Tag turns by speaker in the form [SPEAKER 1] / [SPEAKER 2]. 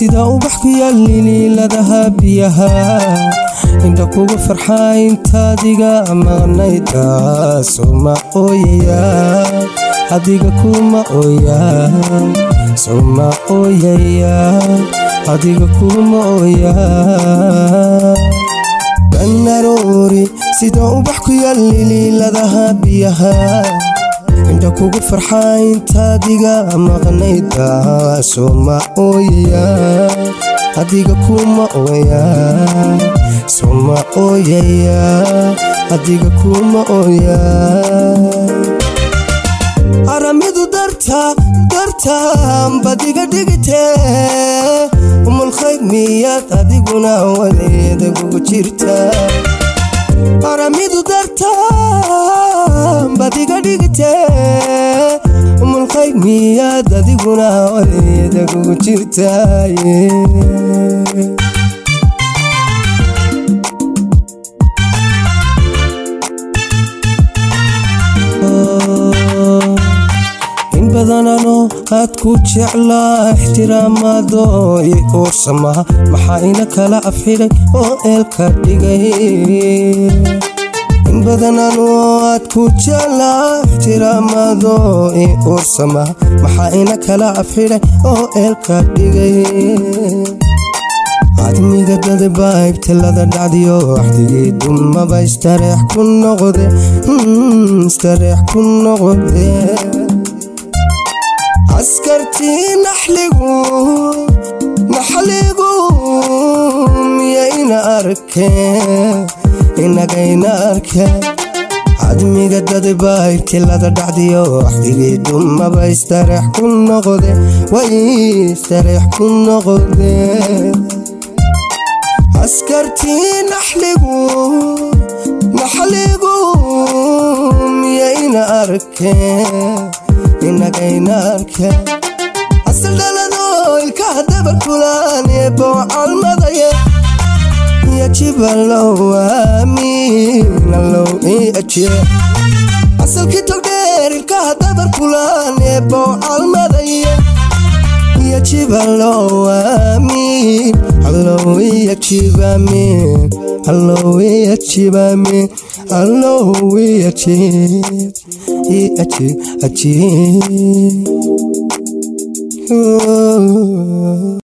[SPEAKER 1] sida ubax ku yaal liliiladaha biyaha indha kugu farxaa intaadiga maqnaydasuma ooyaya adiga kuma ooya suma ooyaya adiga kuma ooya banaroori sida ubax ku yaal liliiladaha biyaha indha kugu farxaa intaadiga maqnayda suma ooyaya adiga kuma ooya suma ooyaya adiga kuma ooya aramidu darta darta badiga dhigitee umulkhayr miyaad adiguna waleeda kugu jirta aramidu darta badiga dhigitee umulkhayr miyaad adiguna waleeda kugu jirtaaye in badanano aad ku jeclaa ixtiraamaado i uursamaha maxaa ina kala afxidhay oo eelka dhigay in badanano aad ku jeclaa ixtiraamaado i uursamaha maxaa ina kala afxidhay oo eelka dhigay cadmiga dadabaa ibtilada dhacdiyo waxdigii dumaba istareex ku noqde istareex ku noqde askartii naxligu naxligu miyayna arkeen inagayna arkeen cadmiga dadabaa ibtilada dhacdiyo waxdigii dumaba istareex ku noqde way istareex ku noqde askartii naxligu naxligu miyayna arkeen inagayna arkeen asal dhalado ilkaha dabarkulaan ee boocalmadaya yajibalow amiinalow iajie asalkii togdheer ilkaha dabarkulaan ee boocalmadaya yajibalow amiin allow iyajibamin allow iyajibamin allow iyajib iajib ajib